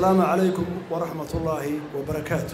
asalaamu calaykum waraxmat ullaahi wabarakaatu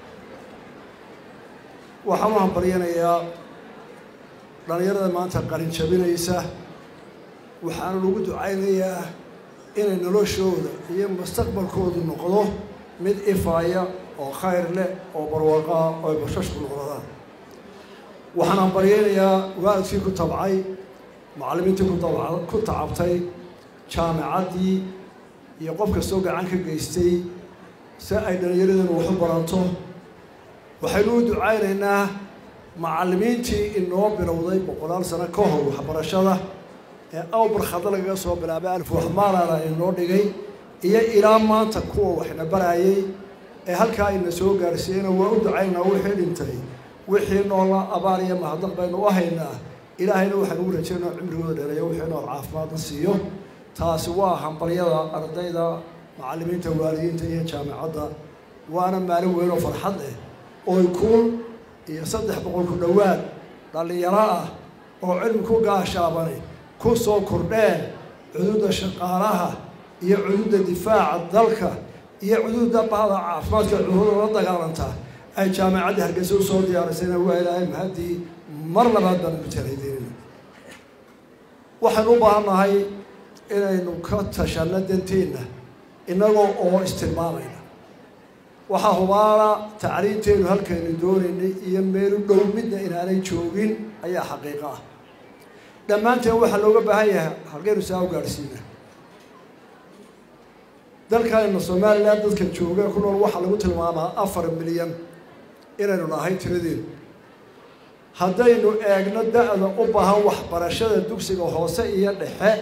waxaan u hambaryanayaa dhallinyarada maanta qarin jabinaysa waxaana lagu ducaynayaa inay noloshooda iyo mustaqbalkoodu noqdo mid ifaaya oo khayr leh oo barwaaqaa oo ay bashashku noqdadaan waxaan hambaryaynayaa waalidkii ku tabcay macallimiintii ku tacabtay jaamicaddii iyo qof kastoo gacan ka geystay si ay dhallinyaradanu waxu barato waxaynu u ducaynaynaa macallimiintii inoo bilowday boqolaal sano ka hor waxbarashada ee awbar khada lagaga soo bilaabay alf waxmaalana inoo dhigay iyo ilaa maanta kuwa waxna barayay ee halkaa ina soo gaarsiiyeyna waa u ducaynaynaa wixii dhintay wixii noola abaar iyo mahadnaq baynu u haynaa ilaahayna waxaan ugu rajaynaa cimrigooda dheereeyo wixii nool caafimaadna siiyo taasi waa hambalyada ardayda macallimiinta waalidiinta iyo jaamicadda waana maalin weyn oo farxad leh oy kun iyo saddex boqol ku dhowaad dhallinyaro ah oo cilmi ku gaashaabanay ku soo kordheen cududa shaqaalaha iyo cududa difaaca dalka iyo cududa bahda caafimaadka cudurada la dagaalanta ay jaamicaddii hargeysa u soo diyaarisayna waa ilaahay mahaddii mar labaad baan ugu talaydeenina waxaynu u baahan nahay inaynu ka tashanno danteenna innagoo oo istilmaamayna waxaa hubaala tacriinteennu halkaynu doonaynay iyo meelu dhow midna inaanay joogin ayaa xaqiiqo ah dhammaanteen waxaa looga baahan yahay halkaynu saa u gaadhsiina dalkanna somalilan dadka jooga ku nool waxaa lagu tilmaamaa afar milyan inaynu nahay tiradeedu haddaynu eegno da-da u baahan waxbarashada dugsiga hoose iyo dhexe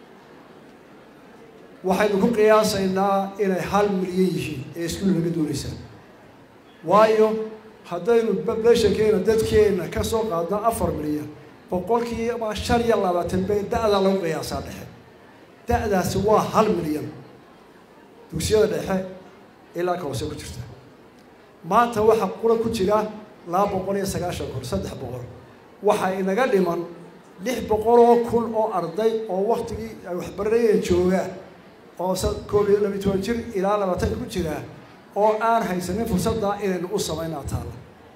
waxaynu ku qiyaasaynaa inay hal milyan yihiin ee iskuul laga doonaysaa waayo haddaynu populationkeena dadkeena ka soo qaadno afar milyan boqolkiiba shan iyo labaatan bay da-daa lagu qiyaasaa dhexe da-daasi waa hal milyan dugsiyada dhexe ilaa ka hoose ku jirta maanta waxaa qura ku jira laba boqol iyo sagaashan kun saddex boqol waxaa inaga dhiman lix boqol oo kun oo arday oo waktigii ay waxbaranayeen joogaa oo koob iyo labiyi toban jir ilaa labaatan ku jira oo aan haysanin fursadda inaynu u samaynaa taalla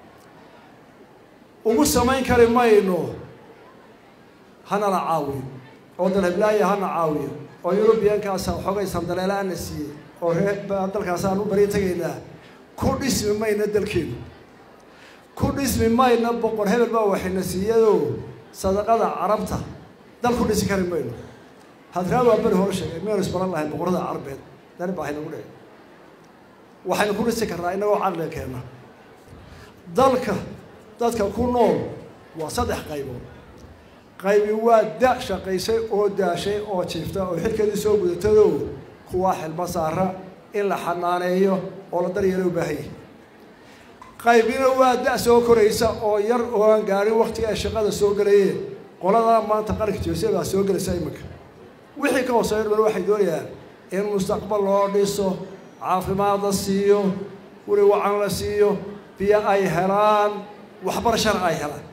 ugu samayn kari mayno hanala caawiyo oo dalhiblaaya hana caawiyo oo yurubiyankaasa xoogay sandaleelaana siiyey oo ree dalkaasaan u bari tegaynaa ku dhismi mayna dalkeenu ku dhismi mayna boqor hebel baa waxayna siiyadoo sadaqada carabta dal ku dhisi kari mayno hadraad waa beri hore sheegay miyanu isbaran lahayn boqorada carbeed dari baa haynagu dhicin waxaynu ku dhisi karnaa inagoo caqliga keenna dalka dadka ku nool waa saddex qaybood qaybi waa da shaqaysay oo daashay oo jiifta oo xilkeedii soo gudatado kuwaa xilma saara in la xanaaneeyo oo la daryeelo u baahan yahay qaybina waa da soo koraysa oo yar oo aan gaarin waktiga ay shaqada soo gelayeen qoladaa maanta qaranka joose baa soo gelaysa iminka wixii ka hooseeya dhan waxay doonayaan in mustaqbal loo dhiso caafimaad la siiyo weli wacan la siiyo biyo ay helaan waxbarashana ay helaan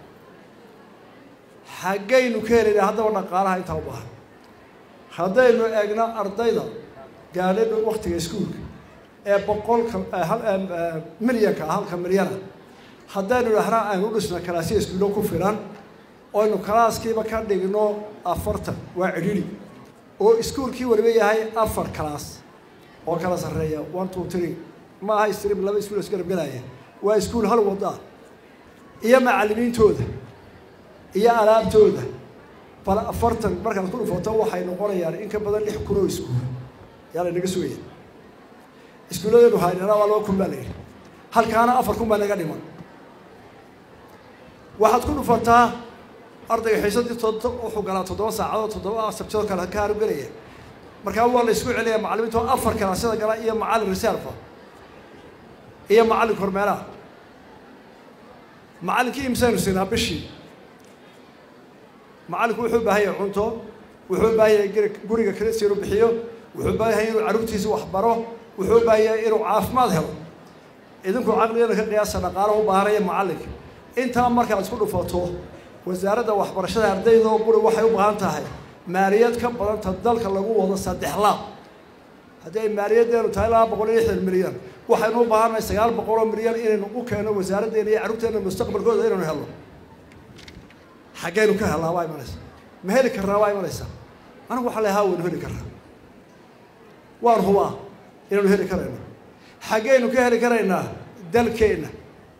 xaggaynu ka helayna haddaba dhaqaalaha intaa u baahan haddaynu eegno ardayda gaadhay waktiga iskuulka ee boqolka milyanka halka milyana haddaynu dhahnaa aynu u dhisno kalaasya iskuullo ku filan oynu kalaaskiiba ka dhigno afartan waa cidhiri oo iskuulkii waliba yahay afar kalaas oo kala sarreeya one two three ma aha stream laba iskuul isgarab gelaya waa iskuul hal wada iyo macallimiintooda iyo alaabtooda bal afartan markaad ku dhufato waxay noqonayaan in ka badan lix kun oo iskuul yaa la naga sugaya iskuulladeenu haynana waa laba kun baa la yidhi halkaana afar kun baa naga dhiman waxaad ku dhufataa ardayga xiisadii to wuxuu galaa toddoba saacadood toddoba sabtidoo kale ka haru gelaya markaa waa la isku celaya macallimiinto afar kalaasada gala iyo macallin reserva iyo macallin kormeeraha macallinkii imsaynu siinaa bishii macallinku wuxuu baahan yahay cunto wuxuu baahan yahay guriga krisi inuu bixiyo wuxuu baahan yahay inuu carruurtiisa waxbaro wuxuu baahan yahay inuu caafimaad helo idinku caqligana ka qiyaasa dhaqaalo u baahanaya macallinka intaa markaad isku dhufato wasaaradda waxbarashada ardaydoo guri waxay u baahan tahay maaliyad ka badanta dalka lagu wado saddex laab haddii ay maaliyaddeenu tahay laba boqol iyo lixdan milyan waxaynu u baahannahay sagaal boqol oo milyan inaynu u keeno wasaaraddeena iyo carruurteena mustaqbalkooda inaynu helno xaggaynu ka hellaa waa imanaysa ma heli karnaa waa imanaysa anigu waxaa la haa waynu heli karnaa waan hubaa inaynu heli karayno xaggaynu ka heli karaynaa dalkeenna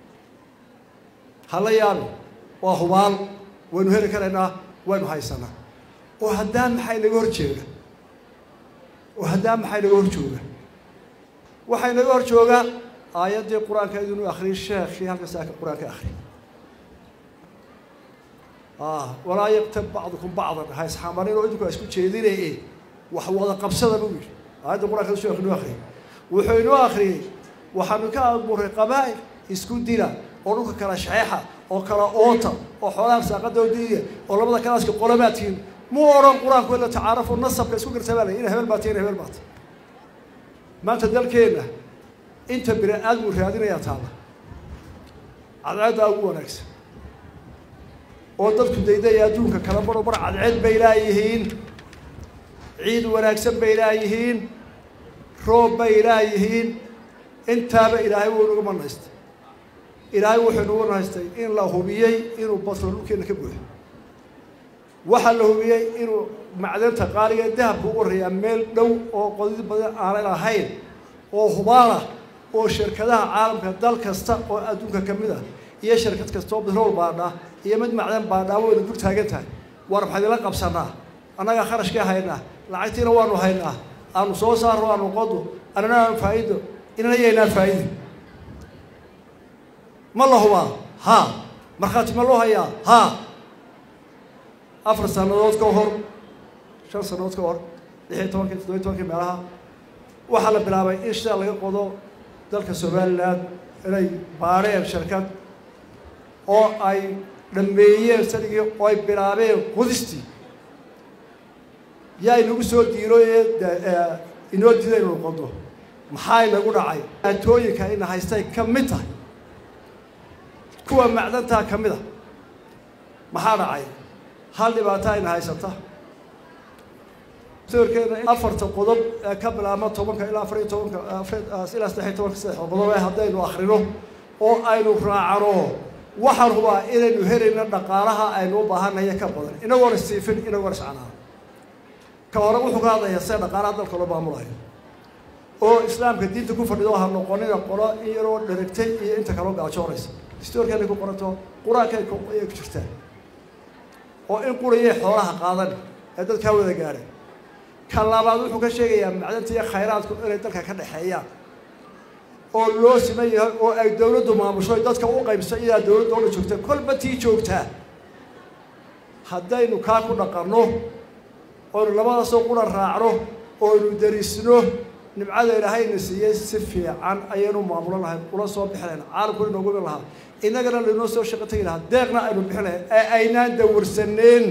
hala yaabi waa hubaal waynu heli karaynaa waynu haysanaa oo haddaan maxay naga hor jeega oo haddaan maxay naga hor jooga waxay naga hor joogaa aayaddii qur-aanka idinu akhriyay sheekhii halka saaka qur-aanka akhriy walaa yaqtab bacdukum bacdan ha isxamarin oo idinku ha isku jeedinaye wax wada qabsada buu yidhi aayadda qur-aanka sheekh inuu akhriyay wuxuu inoo akhriyey waxaanu ka abuuray qabaa'il isku dila oo dhulka kala shaxeexa oo kala oota oo xoolaha saaqada diiya oo labada kalaaska qolobaadkiin mu odhan qur-aanku ila tacaarafu nasabka isku gartabaalay ina hebel baata ina hebel baata maanta dalkeenna inta bini aadmu raadinayaa taalla cadceeddaa ugu wanaagsan oo dadku daydaya adduunka kala baro bar cadceed bay laayihiin ciid wanaagsan bay laayihiin roob bay laayihiin intaaba ilaahay wuu inagu manaystay ilaahay wuxuu inagu nahaystay in la hubiyey inuu batrool dhulkeena ka buuxo waxaa la hubiyey inuu macdanta qaaliga dahabka u warrayaa meel dhow oo qodid badan aanay lahayn oo hubaalah oo shirkadaha caalamka dal kasta oo adduunka ka mid ah iyo shirkad kasta oo batrool baadhaa iyo mid macdan baadhaa wayna dul taagan tahay waar maxaad ila qabsanaa annagaa kharashkaa haynaa lacagtiina waanu haynaa aanu soo saarno aanu qodo annana aanu faa'iido inana yaynaan faa'iide ma la hubaa haa markhaati ma loo hayaa haa afar sannadood ka hor shan sannadood ka hor lix iyo tobankii toddobiy tobankii meelaha waxaa la bilaabay in shida laga qodo dalka somalilan inay baadheen shirkad oo ay dhameeyeen sanigii oo ay bilaabeen qodistii yaa inagu soo diiro ee inoo diida inuu qodo maxaa inagu dhacay aatooyinka ina haystay ka mid tahay kuwa macdantaa ka mid a maxaa dhacay hal dhibaato ayna haysata sawirkeena afarta qodob ee ka bilaabma tobanka ilaa afar iyo tobanka ilaa saddex iyo tobanka saddex qodob ee haddaynu akrino oo aynu raacano waxaan hubaa inaynu helayno dhaqaalaha aynu u baahanaya ka badan inagoona siifin inagoona iscanaan ka hore wuxuu ka hadlayaa sida dhaqaalaha dalka loo maamulayo oo islaamka diinta ku fadhido ha noqonina qolo in yaroo dheragtay iyo inta kaloo gaajoonaysa distoorkeena ku qoranto qur-aankay ku jirtaan oo in qurayay xoolaha qaadan ee dadkaa wada gaadhay ka labaad wuxuu ka sheegayaa macdanta iyo khayraadku inay dalka ka dhexeeyaan oo loo siman yahay oo ay dawladdu maamusho dadka u qaybsa iyadaa dawladda ola joogta kolba tii joogtaa haddaynu kaa ku dhaqanno oynu labadaasoo qura raacno oynu darisno nimcada ilaahayna siiyey si fiican ayaynu maamulan lahayn ula soo bixi lahayn caalamkuna inoogu bin lahaa innagana laynoo soo shaqo tegi lahaa deeqna aynu bixin lahayn ee aynaan dawarsaneen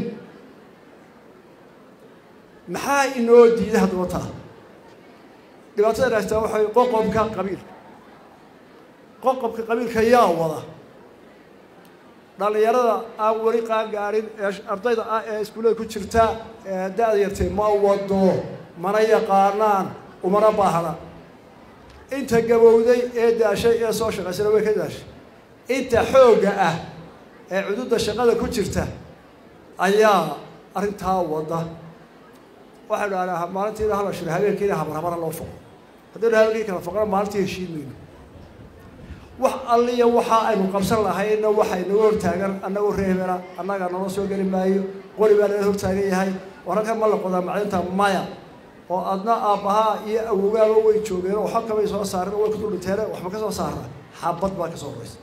maxaa inoo diiday haddaba taa dhibaatada haystaa waxay qoqobka qabiilka qoqobka qabiilka yaa wada dhallinyarada aan weli qaan gaadhin ee ardayda ah ee iskuullada ku jirta ee da-da yartay ma wado mana yaqaanaan umana baahna inta gabowday ee daashay ee soo shaqaysana way ka daashay inta xoogga ah ee cududda shaqada ku jirta ayaa arrintaa wada waxaynu dhahnaa maalintiina hala shiro habeenkiina habarhabara loo foqo haddaynu habeenkii kala foqona maalintii heshiin mayno wax alliya waxa aynu qabsan lahayna waxay naga hortaagan annagoo reebena annaga nala soo geli maayo qori baa naga hortaagan yahay oo halkan ma la qodaa macdinta maya oo adna aabbahaa iyo awogaaba way joogeen oo xog kamay soo saareen oo way ku duldhinteene waxba ka soo saarna xabad baa ka soo horeysa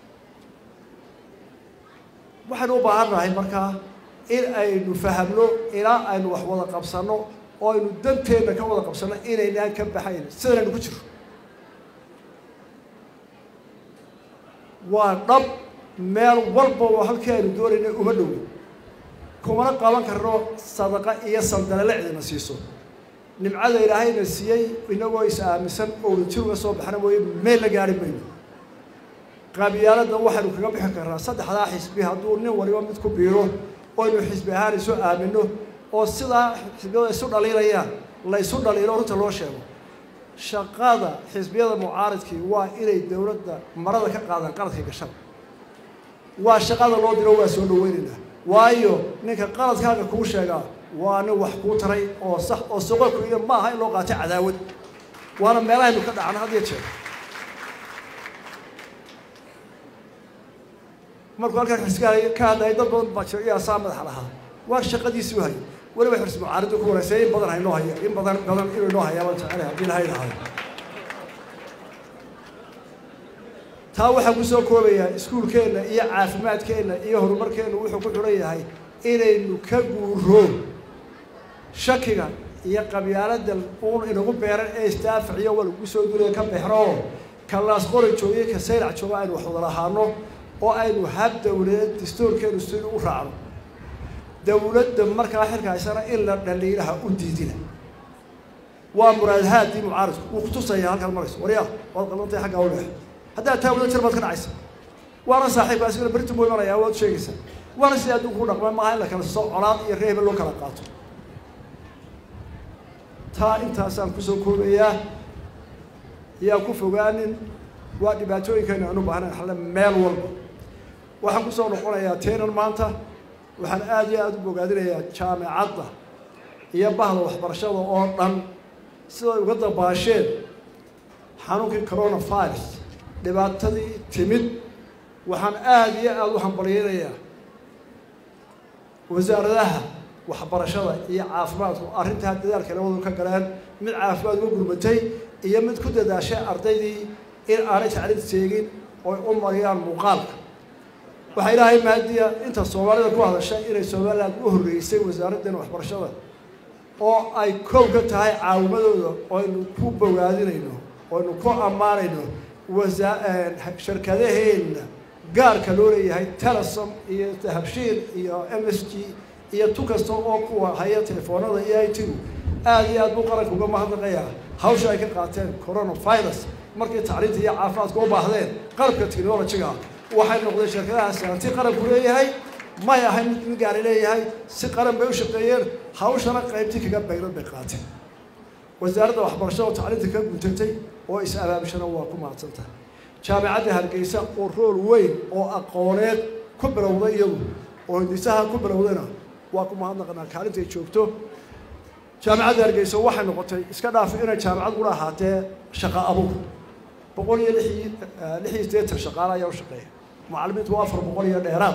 waxaynu u baahan nahay markaa in aynu fahamno ilaa aynu wax wada qabsanno oo aynu danteenna ka wada qabsanno inaynaan ka baxayn sidanaynu ku jiro waa dhab meel walba oo halkii aynu doonaynay uma dhowo kumana qaban karno sadaqa iyo sandalele cidina siiso nimcada ilaahayna siiyey inagoo is aaminsan oo wadajir uga soo baxna mooye meel la gaari mayno qabyaaladda waxaynu kaga bixi karnaa saddexdaa xisbi hadduu nin waliba mid ku biiro oo aynu xisbi ahaan isu aamino oo sidaa xisbiyada isu dhaliilayaan la isu dhaliilo runta loo sheego shaqada xisbiyada mucaaridkii waa inay dowladda marada ka qaadaan qaladka gashada waa shaqada loo diro waa soo dhaweynaynaa waayo ninka qaladkaaga kuu sheegaa waa nin wax kuu taray oo sax oo soqoku iyo ma aha in loo qaatay cadaawad waana meelahaynu ka dhacna had iyo jeer markuu halkan xiskaa ka hadlayay dad badan baa jira iyaa saa madaxa lahaa waa shaqadiisii u hayay weliba xirsi mucaariddu ku wanaysay in badan haynoo haya in badan badan inuu inoo hayaa baan jecelahay haddii lahay lahay taa waxaan ku soo koobayaa iskuulkeenna iyo caafimaadkeenna iyo horumarkeenna wuxuu ku xidhan yahay inaynu ka guuro shakiga iyo qabyaalada uun inagu beeran ee istaaficiyo waa lagu soo dulaya ka bexro kalaas qori joogiyo ka saylac jooga aynu wax wada lahaano oo aynu hab dawladeed dastuurkeenu sida u raacno dawladda markaa xilkahaysana in la dhaliilaha u diidina waa muraadahaadii mucaaridku wuu kutusaya halkaad marayso waryaa waad qalantay xaggaa u leex haddaad taa wada jir baad ka dhacaysa waana saaxiibka asigana beritu buu imanaya waad sheegaysaa waana sida adduunku ku dhaqma maaha in la kala soo colaad iyo reehba loo kala qaato taa intaasaan kusoo koobayaa yaa ku fogaanin waa dhibaatooyinkeena aan u baahnayn xalle meel walba waxaan kusoo noqonayaa teenan maanta waxaan aada iyo aada u bogaadinayaa jaamicadda iyo bahda waxbarashada oo dhan siday uga dabaasheen xanuunkii coronavirus dhibaatadii timid waxaan aada iyo aada u hambalyeynayaa wasaaradaha waxbarashada iyo caafimaadku arrintaa dadaalka labadu ka galeen mid caafimaad uga gurmatay iyo mid ku dadaashay ardaydii in aanay tacliid seegin oy u mariyaan muuqaalka waxaa ilaahay mahadiya inta soomaalida ku hadashay inay somaliland u horreysay wasaaraddeena waxbarashada oo ay kow ka tahay caawimadooda oynu ku bogaadinayno oynu ku ammaanayno wasa shirkadaheenna gaarka loo leeyahay telesom iyo dahabshiil iyo m s g iyo tu kasta oo kuwa haya telefoonada iyo i t aada iyo aad buu qaranka uga mahadnaqayaa hawsha ay ka qaateen coronavirus markii tacliinta iyo caafimaadka u baahdeen qalabka technologiga waxay noqdeen shirkadahaasi hanti qaranku leeyahay may ahayn mid mid gaari leeyahay si qaran bay u shaqeeyeen hawshana qaybtii kaga bayrad bay qaateen wasaaradda waxbarashada oo tacliinta ka guntatay oo is-abaabishana waa ku mahadsantahay jaamicadda hargeysa oo rool weyn oo aqooneed ku bilowday iyadu oo hindisaha ku bilowdayna waa ku mahadnaqanaa kaalinta ay joogto jaamicadda hargeysa waxay noqotay iska dhaaf inay jaamicad gula ahaatee shaqa abuur boqol iyo lix lix iyo siddeetan shaqaale ayaa u shaqeeya macallimiintu waa afar boqol iyo dheeraad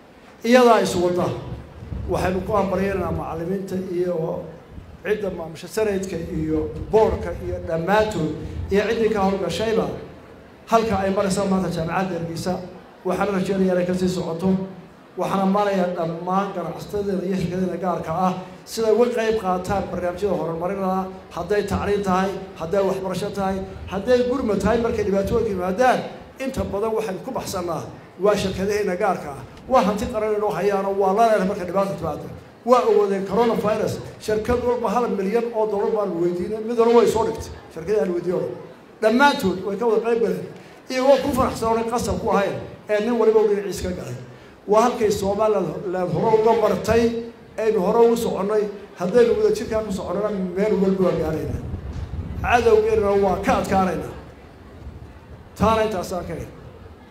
iyadaa iswada waxaynu ku hambaryeynaa macallimiinta iyo cidda maamusha sanadka iyo boorka iyo dhammaantood iyo ciddii ka howlgashayba halka ay maraysa maanta jaamicadda hargeysa waxaana rajeenaya inay kasii socoto waxaan ammaanayaa dhammaan ganacsatada iyo shirkadada gaarka ah siday uga qayb qaataan barnaamijyada horumarinada hadday tacliin tahay hadday waxbarasho tahay hadday gurma tahay markay dhibaatooyinka yimaadaan inta badan waxaynu ku baxsannaa waa shirkadaheena gaarka ah waa hanti qaran inoo hayaano waa laleena markay dhibaata timaado waa ogoodeen coronavirus shirkad walba hal milyan oo dollar baanu weydiinay mid walba way soo dhigtay shirkadii aan weydiiyo dhammaantood way ka wada qayb galeen iyagoo ku faraxsanoonay qasab ku ahayn ee nin waliba u dhinaciis ka galay waa halkay somaliland hore uga martay aynu hore ugu soconnay haddaynu wada jirkaa ku soconnana meel walba waa gaaraynaa cadowgeennana waa ka adkaanaynaa taana intaasaan ka hel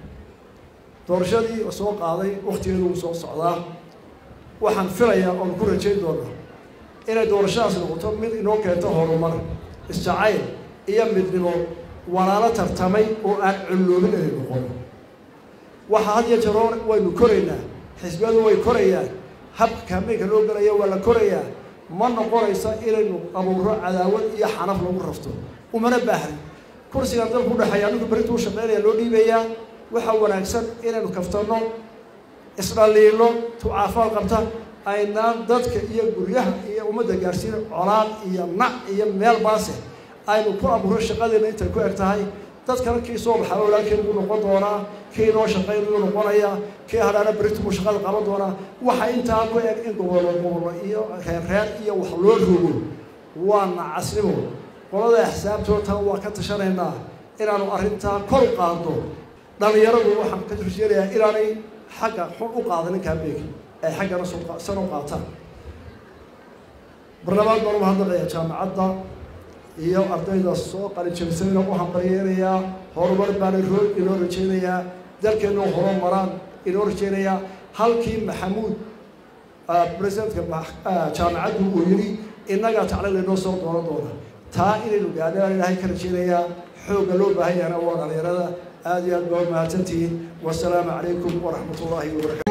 doorashadii soo qaaday waktigeedu wuu soo socdaa waxaan filayaa oon ku rajayn doonaa inay doorashadaas noqoto mid inoo keento horumar isjacayl iyo midnimo walaalo tartamay oo aan culloobin inay noqono waxaa had iyo jeroon waynu koraynaa xisbiyadu way korayaan habka kaambeynka loo gelaya waa la korayaa ma noqonaysa inaynu abuuro cadaawad iyo xanaf lagu rafto umana baahni kursigan dalku udhexeeya ninku berintu u shaqeynaya loo dhiibayaa waxaa wanaagsan inaynu kaftanno isdhaliilo tucaafaad qabta aynaan dadka iyo guryaha iyo ummadda gaarsiin colaad iyo nac iyo meel baase aynu ku abuuro shaqadeena intay ku eg tahay dadkana kii soo baxaa walaalkeen buu noqon doonaa kii noo shaqayn buu noqonayaa kii hadhaana beritu buu shaqada qaban doonaa waxa intaa ku eg in gobollo gobollo iyo reer reer iyo wax loo rogo waa nacasnimo qolada axsaabtoota waa ka tashanaynaa inaanu arrintaa kor u qaadno dhalinyaradu waxaan ka turjeerayaa inaanay xagga xun u qaadanin kaambeegi ay xaggana san u qaataan barnaamij baan umahadnaqayaa jaamacadda iyo ardayda soo qalinjabisayna u hambaryeynayaa horumar baana roo inoo rajeynayaa dalkeenna horumaraan inoo rajeynayaa halkii maxamuud presidentka jaamacaddu uu yidhi innagaa tacliil inoo soo dooran doona taa inaynu gaadhaan ilaahay ka rajeynayaa xoogga loo baahan yahana waa dhalinyarada aada iyo aad baa u mahadsantihiin wasalaamu calaykum waraxmat ullaahi wabarakatu